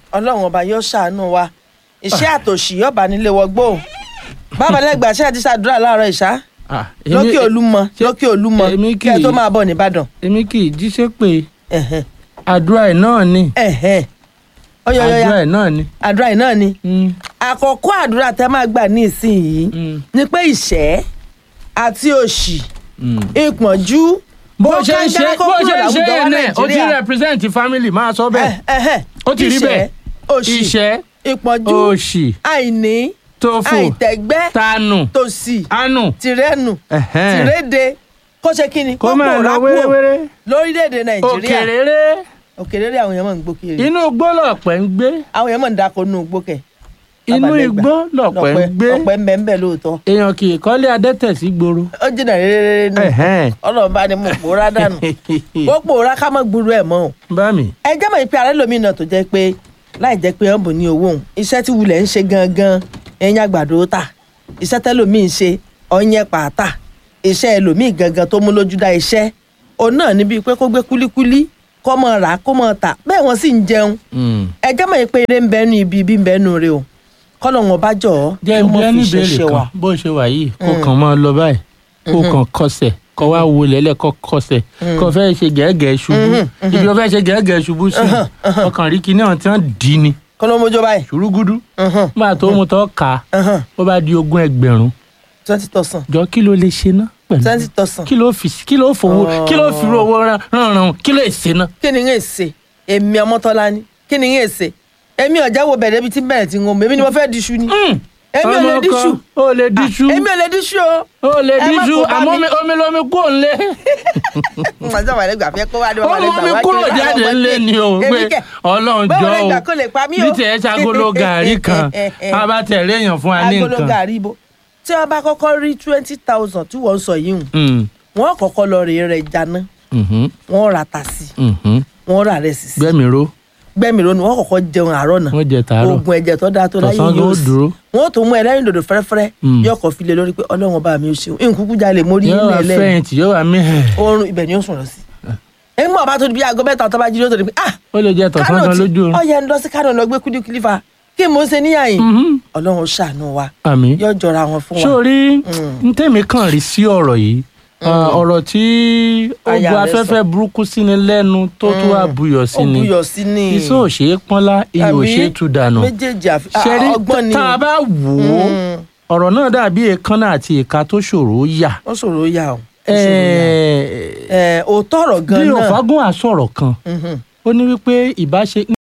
ọlọ́run ọba yóò ṣàánú wa iṣẹ́ àtòṣì yọba nílé wọgbó bàbá lẹ́gbàá ṣe àti ṣàdúrà láàárọ̀ ìṣá Ah, èmi- lókè olúmọ ṣé- lókè olúmọ èmi kí ẹ kì í- tó máa bọ̀ nìbàdàn. èmi kì í jíṣẹ́ pé Ẹ̀hẹ̀n, àdúrà ẹ̀ náà ni ẹ̀hẹ̀n. Ọ̀yọ̀, ọ̀yọ̀, àdúrà ọ̀yọ̀. ẹ̀ náà ni. àdúrà yìí náà ni Mm, àkọ́kọ́ àdúrà tẹ́ máa gbà ní ìsinyìí mm, ni pé ìṣẹ́ àti òṣì mm. ìpọ́njú bó ṣe ń ṣe kángára kó bó kúrò ṣe ń ṣe láwùjọ wa yẹn náà ó ti Nàìjíríà. represent family máa sọ bẹ́ẹ̀ Ẹ̀, ẹ̀hẹ̀n. ó ti rí Ìṣẹ́, bẹ́ẹ̀ òṣì ìṣẹ́ ìpọ́njú òṣì àìní tófò àìtẹ́gbẹ́ tanu tòṣì anu tìrẹ́nu ẹ̀hẹ́n. tìrédè kó ṣe kí ni kó máa lọ pòórá kúrò wéréwéré lórílẹ̀‐èdè nàìjíríà òkèrèrè òkèrèrè àwọn èèyàn mọ̀ ń gbó kiri inú igbó lọ̀pẹ̀ ń gbé àwọn èèyàn mọ̀ ń dáko nínú igbó kẹ̀ inú Babalẹ́gbà. igbó lọ̀pẹ̀ ń gbé ọ̀pẹ ń bẹ ń bẹ lóòótọ́ èèyàn kì í kọ́lé adẹ́tẹ̀ sí gbòòrò. ó jìnnà rere nù Ẹ̀hẹ́n. ọlọ́run bá ní mú pòórá dànù ó pòórá ká mọ́ gbúrú ẹ̀ mọ́ o bá mi. ẹ jẹ́ mọ̀ pé ààrẹ lómi náà tó jẹ́ pé láì jẹ́ pé wọ́n bò ní owó òun iṣẹ́ tí wulẹ̀ ń ṣe gangan ẹ̀yìn àgbàdo tà iṣẹ́ tẹ́lòmíì ń ṣe ọ̀yẹ́ pàtà iṣẹ́ ẹlòmíì gangan tó mú lójú dá iṣẹ́ òun náà níbi pé kó gbé kúlíkúlí kó mọ̀ rà kó mọ̀ tà bẹ́ẹ̀ wọ́n sì ń jẹun Mm. ẹ jẹ́ mọ̀ pé eré ń bẹ́nu ibi ibi ń bẹ́nu rẹ o kọ́lọ̀ wọn bá jọ̀ ọ́ jẹ́ kó ibi mọ̀ ẹni fi ìbéèrè ṣẹ̀ṣẹ̀ kan wá. bó ṣe wà yìí kó kàn máa lọ báyìí kó kàn kọsẹ̀ kó wá wo lẹ́lẹ̀ kó kọsẹ̀ kó fẹ́ ṣe gẹ́gẹ́ ṣubú ibi ó fẹ́ ṣe gẹ́gẹ́ ṣubú sí ọkàn rí kinní ọ̀hún tí wọ́n dì í ni kọ́lọ́ mojó báyìí ṣùrùgùdù nígbà tó mú tọ́ ka ó bá di ogún ẹgbẹ̀rún twenty thousand jọ kí ló lè ṣe ná pẹ̀lú twenty thousand kí ló fi kí ló fowó kí ló fi owó rán rán kí ló ṣe ná. kí ni ń èsè èmi ọmọtọ́lá ni kí ni ń èsè èmi ọ̀já wo bẹ̀rẹ̀ ibi tí bẹ̀rẹ̀ ti ń hàn èmi ni mo fẹ́ diṣu ni èmi ò lè ọmọ diṣu kan ó lè díṣu èmi ò lè diṣu o. ó lè ẹ má díṣu kó bá àmọ́ mi. omi- omi lomi kò ń lé. ọjọ́ wà lẹ́gbàá fẹ́ kó wá dé ó wà mú lẹ́gbàá mi wá kúrò kiri jáde láwọn ńlé ọmọdé. ni o Èmi pé kẹ̀, ọlọ́run báwo jọ lẹ́gbàá o kó lè pa mí o. bí tiẹ̀ ṣagolo gàrí kan a bá tẹ̀lé èèyàn fún wa ní agolo nǹkan. gàrí ibo tí wọ́n bá kọ́kọ́ rí twenty thousand tí wọ́n ń sọ yìí hùn Mm, wọ́n kọ́kọ́ lọ rèé rẹ̀ jáná mhm, wọ́n rà tà sí mhm. wọ́n rà rẹ̀ sí sí gbẹ́mi ró gbẹ́mi lónìí wọ́n kọ́kọ́ jẹun àárọ̀ náà wọ́n jẹ tàárọ̀ oògùn ẹ̀jẹ̀ tó dáa tó láyé tọ̀sán yóò ló sí dúró wọ́n tún mú ẹlẹ́rìn dòdò fẹ́rẹ́fẹ́rẹ́ Mm. yóò kọ́ file lórí pé ọlọ́run bá mi ò ṣeun nkúkú jalè mórí yóò ilé wá ẹlẹ́rìn fẹ̀yìntì yóò wá mí oorun ibẹ̀ ni ó sùn lọ sí. ẹ̀yin mọ̀ bá tó di bí aago mẹ́ta tó bá jí ló tó di pé ah ó lè jẹ tọ̀sán kánò gan tí lójú oorun. ọyẹ ń lọ sí kánò lọ gbé kúdíkúlí fa kí mo ṣe níyàyìn Mhm, ọlọ́run ṣàánú wa àmì. yóò jọra wọn fún wa. sórí Mm. n tèmi kàn rí sí ọ̀rọ̀ yìí ah, ọ̀rọ̀ tí ó Aya bu rẹ̀ afẹ́fẹ́ burúkú sí ni lẹ́nu tó tó wá buyọ̀ sí ó ni buyọ̀ sí ni iṣẹ́ ò ṣe é pọ́nlá iyọ̀ ò Àbí? ṣe é tú dànù. méjèèjì àfi ah, ṣẹ́rí ọgbọ́n ni tá a bá wò ó Mm. ọ̀rọ̀ náà dàbí èékánná àti ìka tó ṣòro ó yà. ó ṣòro yà o. ó ṣòro yà. Ẹ̀ẹ́, Ẹ̀, òótọ́ ọ̀rọ̀ bí gan-an náà òfagún àsọ̀rọ̀ kan Mhm. ó ní wípé ìbáṣe